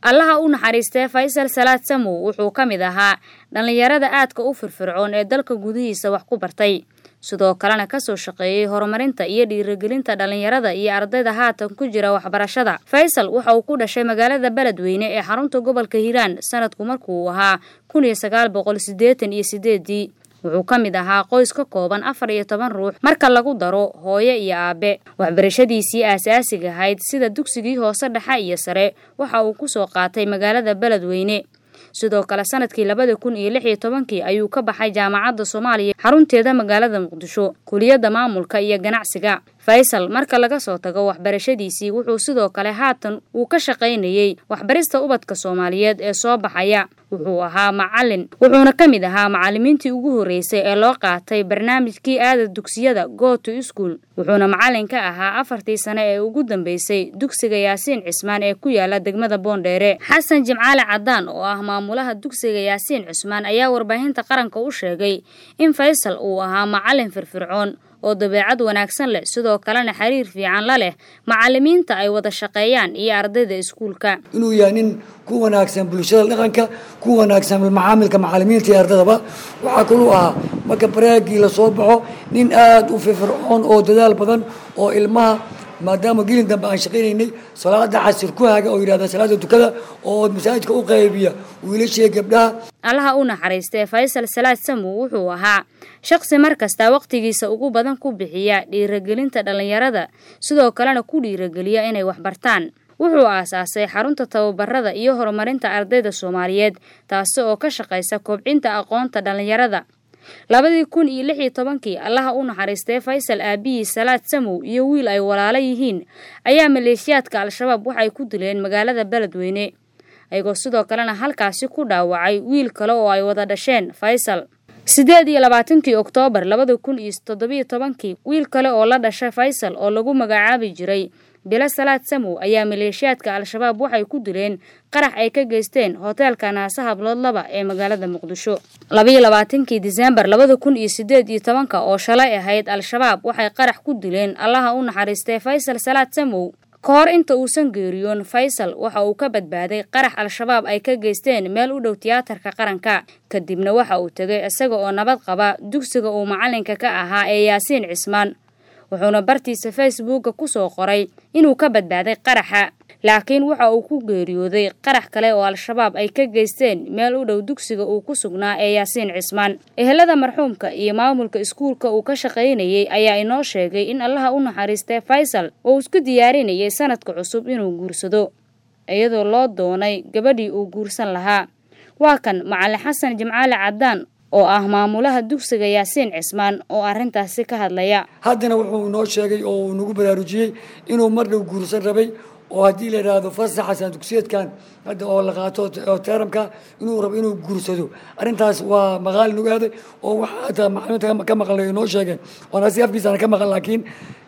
allaha u naxariistee faysal salaad samow wuxuu ka mid ahaa dhallinyarada aadka u firfircoon ee dalka gudihiisa wax ku bartay sidoo kalena kasoo shaqeeyey horumarinta iyo dhiirigelinta dhallinyarada iyo ardayda haatan ku jira waxbarashada faysal waxa uu ku dhashay magaalada beledweyne ee xarunta gobolka hiiraan sanadku markuu ahaa kun iyo sagaal boqol siddeetan iyo sideedii wuxuu ka mid ahaa qoys ka kooban afar iyo toban ruux marka lagu daro hooyo iyo aabe waxbarashadiisii aasaasiga ahayd sida dugsigii hoose dhexe iyo sare waxa uu kusoo qaatay magaalada beledweyne sidoo kale sanadkii labada kun iyo lix iyo tobankii ayuu ka baxay jaamacadda soomaaliya xarunteeda magaalada muqdisho kuliyadda maamulka iyo ganacsiga faysal marka laga soo tago waxbarashadiisii wuxuu sidoo kale haatan uu ka shaqaynayey waxbarista ubadka soomaaliyeed ee soo baxaya wuxuu ahaa macalin wuxuuna ka mid ahaa macalimiintii ugu horreysay ee loo qaatay barnaamijkii aada dugsiyada go to school wuxuuna macalin ka ahaa afartii sane ee ugu dambeysay dugsiga yaasiin cismaan ee ku yaala degmada boondheere xasan jimcaale cadaan oo ah maamulaha dugsiga yaasiin cismaan ayaa warbaahinta qaranka u sheegay in faysal uu ahaa macalin firfircoon oo dabeecad wanaagsan leh sidoo kalena xiriir fiican la leh macalimiinta ay wada shaqeeyaan iyo ardayda iskuulka inuu yahay nin ku wanaagsan bulshada dhaqanka ku wanaagsan macaamilka macalimiinta iyo ardaydaba waxaa kaluu ahaa marka baraagii lasoo baxo nin aada u firfircoon oo dadaal badan oo ilmaha maadaama gelin dambe aan shaqaynaynay salaada casir ku haga oo yidhahda salaada dukada oo masaajidka u qaybiya wiilashiiyo gabdhaha allaha u naxariistee faysal salaad samow wuxuu ahaa shaqsi mar kasta waqtigiisa ugu badan ku bixiya dhiiragelinta dhallinyarada sidoo kalena ku dhiirageliya inay waxbartaan wuxuu aasaasay xarunta tababarada iyo horumarinta ardayda soomaaliyeed taasi oo ka shaqaysa kobcinta aqoonta dhallinyarada labadii kun iyo lix iyo tobankii allaha u naxariistee faysal aabihii salaad samow iyo wiil ay walaalo yihiin ayaa maleeshiyaadka al-shabaab waxay ku dileen magaalada beledweyne ayagoo sidoo kalena halkaasi ku dhaawacay wiil kale oo ay wada dhasheen faysal siddeed iyo labaatankii oktoobar labada kun iyo toddobiyo tobankii wiil kale oo la dhashay faysal oo lagu magacaabi jiray bilo salaad samow ayaa maleeshiyaadka al-shabaab waxay ku dileen qarax ay ka geysteen hoteelka naasa hablood laba ee magaalada muqdisho labayo labaatankii diseembar labada kun iyo siddeed iyo tobanka oo shalay ahayd al-shabaab waxay qarax ku dileen allaha u naxariistay faysal salaad samow ka hor inta uusan geeriyoon faysal waxa uu ka badbaaday qarax al-shabaab ay ka geysteen meel u dhow tiyaatarka qaranka kadibna waxa uu tegay isaga oo nabad qaba dugsiga uu macalinka ka ahaa ee yaasiin cismaan wuxuuna bartiisa facebooka ku soo qoray inuu ka badbaaday qaraxa laakiin waxa uu ku geeriyooday qarax kale oo al-shabaab ay ka geysteen meel u dhow dugsiga uu ku sugnaa ee yaasiin cismaan ehelada marxuumka iyo maamulka iskuulka uu ka shaqaynayey ayaa inoo sheegay in allaha u naxariistay faysal oo isku diyaarinayay sanadka cusub inuu guursado iyadoo loo doonay gabadhii uu guursan lahaa waa kan macalin xasan jimcaale cadaan oo ah maamulaha dugsiga yaasiin cismaan oo arrintaasi ka hadlaya haddana wuxuu inoo sheegay oo uu nagu baraarujiyey inuu mar dhow guursan rabay oo haddii la yidhaahdo fasaxasan dugsiyeedkan hadda oo la qaato oo teeramka inuu rabo inuu guursado arrintaas waa maqaali nagu aaday oo waxa hataa macluumaadka ka maqalnay inoo sheegeen oon asi afkiisana ka maqan laakiin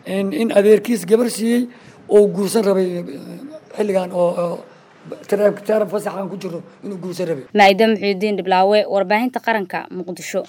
in adeerkiis gabar siiyey oo guursan rabay xilligan oo teeram fasaxan ku jirno inuu guursan rabay maa'ida muxiudiin dhiblaawe warbaahinta qaranka muqdisho